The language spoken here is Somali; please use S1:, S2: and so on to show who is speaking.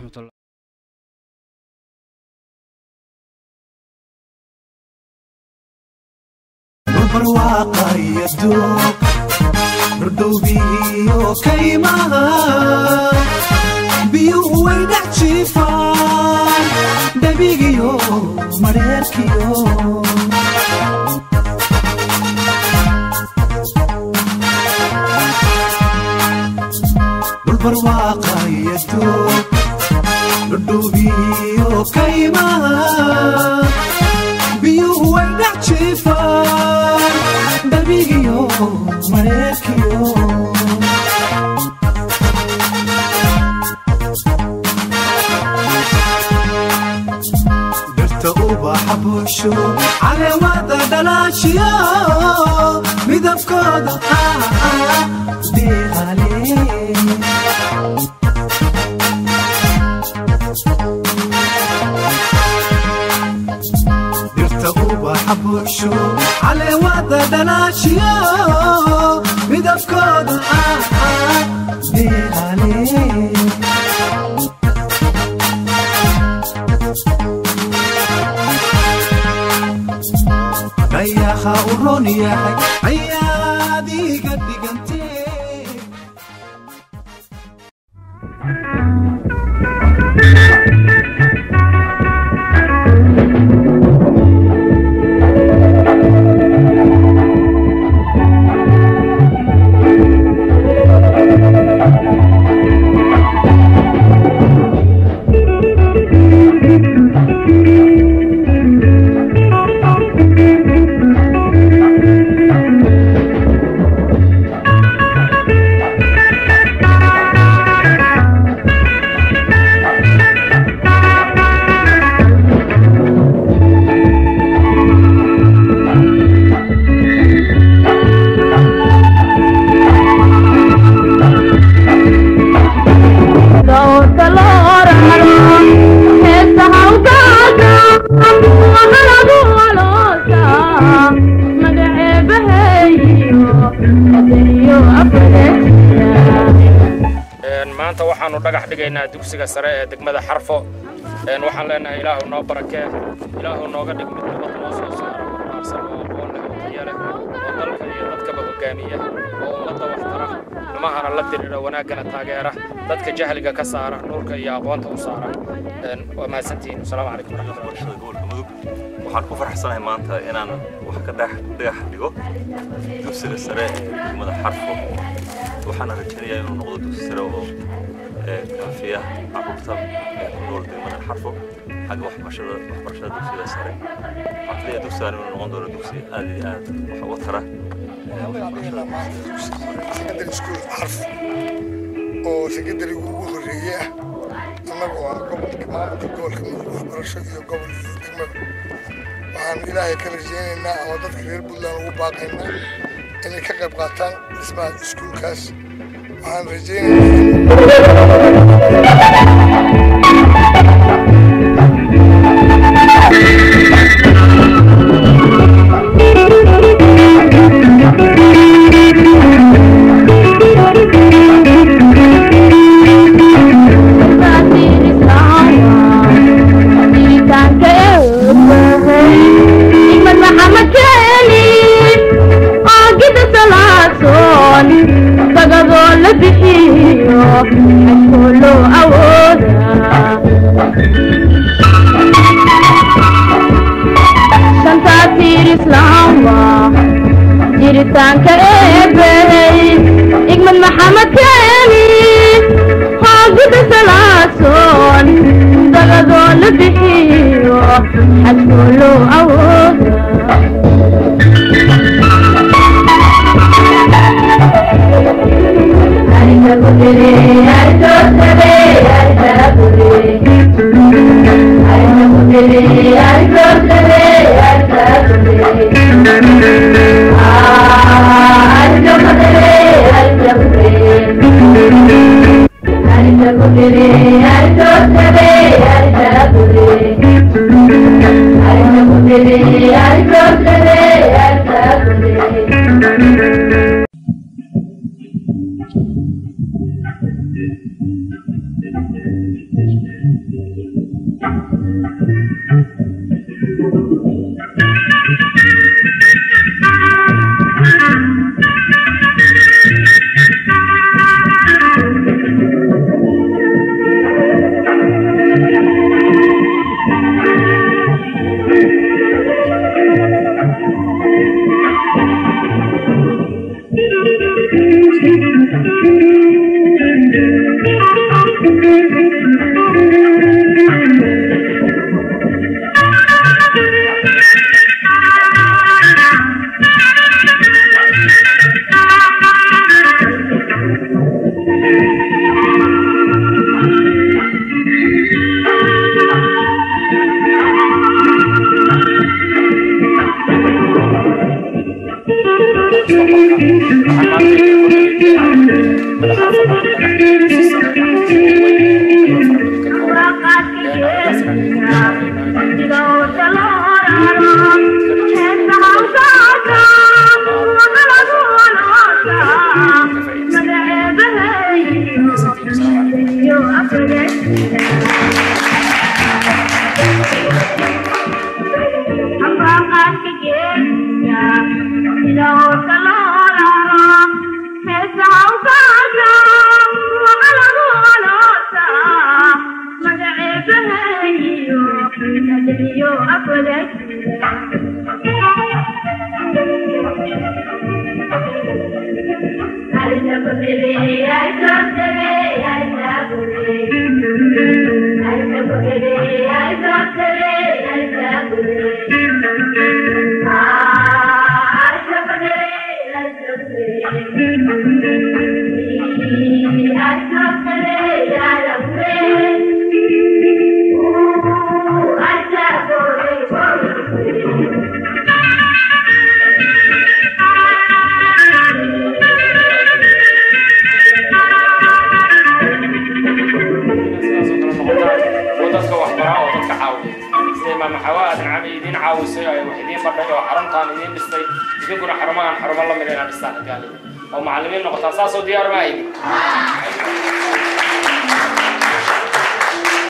S1: waraxmatullah
S2: barwaaqayado dhurdhowbiyo kaymaha biyuhu way dhex jiifaan dhabigiyo madheerkiyo dhulbarwaaqayado dhurdhowbiyo kaymaha biyuhu way dhex jiifaan dhabigiyo mareerkiyo dhirta ubaxa buusho caleemada dhalaashiyo midabkooda deeqale dhirta ubaxa buusho caleewada dhalaashiyo midabkooda deeqale dhayaha u roon yahay ayaad iga dhigantee
S3: maanta waxaanu dhagax dhigaynaa dugsiga sare ee degmada xarfo waxaan leenahay ilaahu noo barakee ilaahu nooga dhig mid nabad noo soo saara barbaarsan oo aqoon leh oo tayo leh oo dalka iyo dadkaba hogaamiya oo ummadda waxtara xumahana la dirira wanaaggana taageera dadka jahliga ka saara nuurka iyo aqoonta u saara waa mahadsantihiin asalaamu calaykum waraxmatullahi
S4: bulshada gobolka mudug waxaan ku faraxsanahay maanta inaan wax ka dhex dhagax dhigo dugsiga sare ee degmada xarfo waxaana rajaynayaa inuu noqdo dugsi sare oo kaafiya carruurta ee ku nool degmada xarfo xagga waxbarashada waxbarashada dugsiga sare waxaan filayaa dugsigan inuu noqon doono dugsi aad iyo aad wax uga tara
S5: secondary school xarf oo secondariga ugu horreeye ah annagoo ah gobolka maamulka gobolka mudug waxbarasho iyo gobol iyo degmada waxaan ilaahay ka rajaynaynaa ama dadka reer puntland ugu baaqaynaa inay ka qayb qaataan dhismaha iskuulkaas waxaan rajaynaynaa
S6: jiritaanka eebey igmad maxamed keeni hoogida salaasoon dagadoo la bixiyo xadkoo loo awooda
S7: Thank you.
S3: dadka waxbara oo dadka caawiya sida imaam maxawaa aadan cami idiin caawisay ay wax idiin badhay oo xaruntaan idiin dhistay idinkuna xarumahan xarumo lamid inaa dhistaan hadii oo macallimiin noqotaan saasoo diyaar ma aydin